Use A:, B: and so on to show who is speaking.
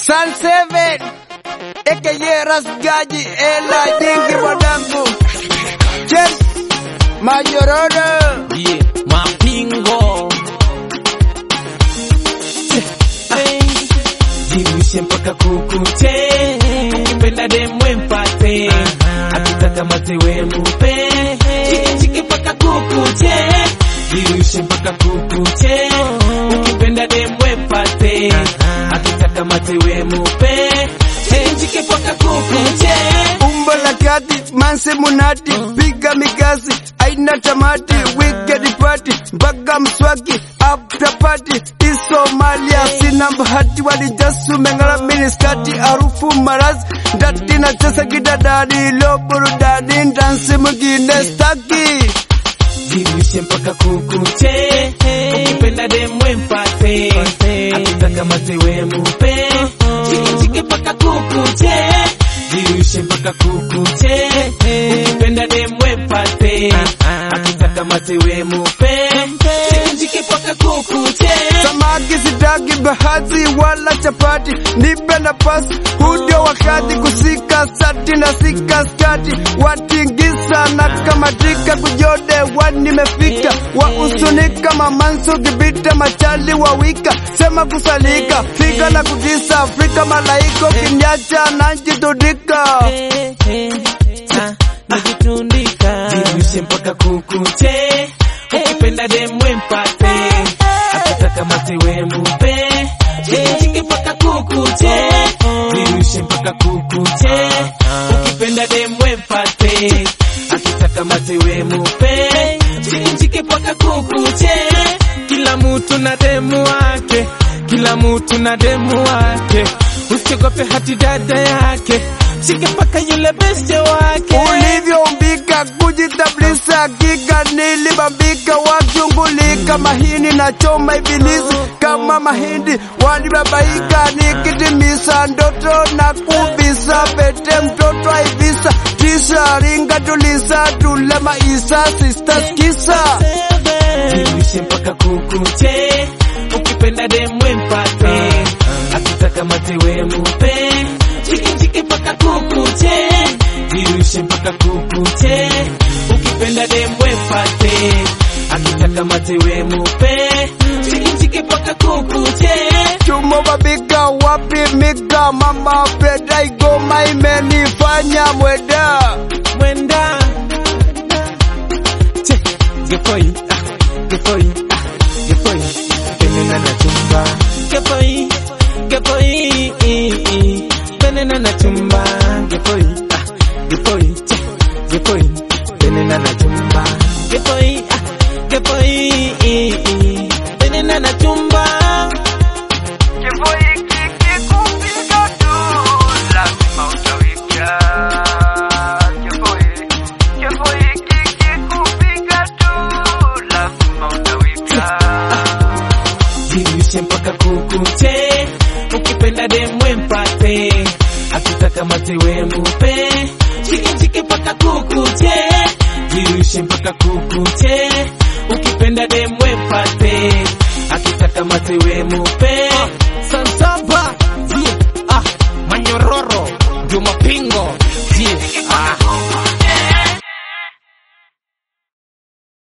A: Sun Seven aka Rasgaji ela jingi mwanangu Chen Mayororo
B: Yeah, mapingo Jirushe mpaka kukuche Ukipenda demwe mpate Akitaka matewe mupe Chiki chiki mpaka kukuche Jirushe mpaka kukuche Ukipenda demwe mpate Akitaka matewe mupe Chiki chiki mpaka kukuche
A: umbo la kati manse munati piga mikasi aina tamati weekend party mpaka mswaki after party isomalia sina bahati walijasumengala miniskati harufu marazi ndati na chesa kidadadi lo burudani ndansi mwingine staki
B: Jirushe mpaka kukuche Ukipenda demwe mpate Akitaka matewe mupe Chiki chiki mpaka kukuche Jirushe mpaka kukuche Ukipenda demwe mpate Akitaka matewe mupe Chiki chiki mpaka kukuche
A: samaki sitaki bahati wala chapati nipe nafasi hudio wakati kusika sati na sika skati watingisa na kamatika kujode wa nimefika wa usunika mamansu kibita machali wa wika sema kusalika fika na kutisa Afrika malaiko kinyacha najitudika
B: Jirushe mpaka kukuche Ukipenda demwe mpate Akitaka matewe mupe Chiki chiki mpaka kukuche Jirushe mpaka kukuche Ukipenda demwe mpate Akitaka matewe mupe Chiki chiki mpaka kukuche Kila mtu na demu wake Kila mtu na demu wake Usiogope hati dada yake Shike mpaka yule beste wake
A: ulivyoumbika kujitambulisha kika nilibambika wakiungulika mahini na choma ibilisi kama mahindi walibabaika nikitimisa ndoto na kubisa pete mtoto aivisa kisha ringa tulisa tule maisa sisters kisa
B: Jirushe mpaka kukuche Ukipenda demwe mpate Akitaka matewe mupe Chiki chiki mpaka kukuche Jirushe mpaka kukuche Ukipenda demwe mpate Akitaka matewe mupe Chiki chiki mpaka kukuche
A: chumo babika wapi mika mama breda igoma imenifanya mweda
B: Mwenda Che Gefoi ah, Gefoi ah, Gefoi Penena na chumba Gefoi Gefoi Penena na chumba Gefoi ah, Gefoi Che Gefoi Penena na chumba Gefoi ah, Gefoi Penena na chumba Jirushe mpaka kukuche Ukipenda demwe mpate Akitaka matewe mupe Chiki chiki mpaka kukuche Jirushe mpaka kukuche Ukipenda demwe mpate Akitaka matewe mupe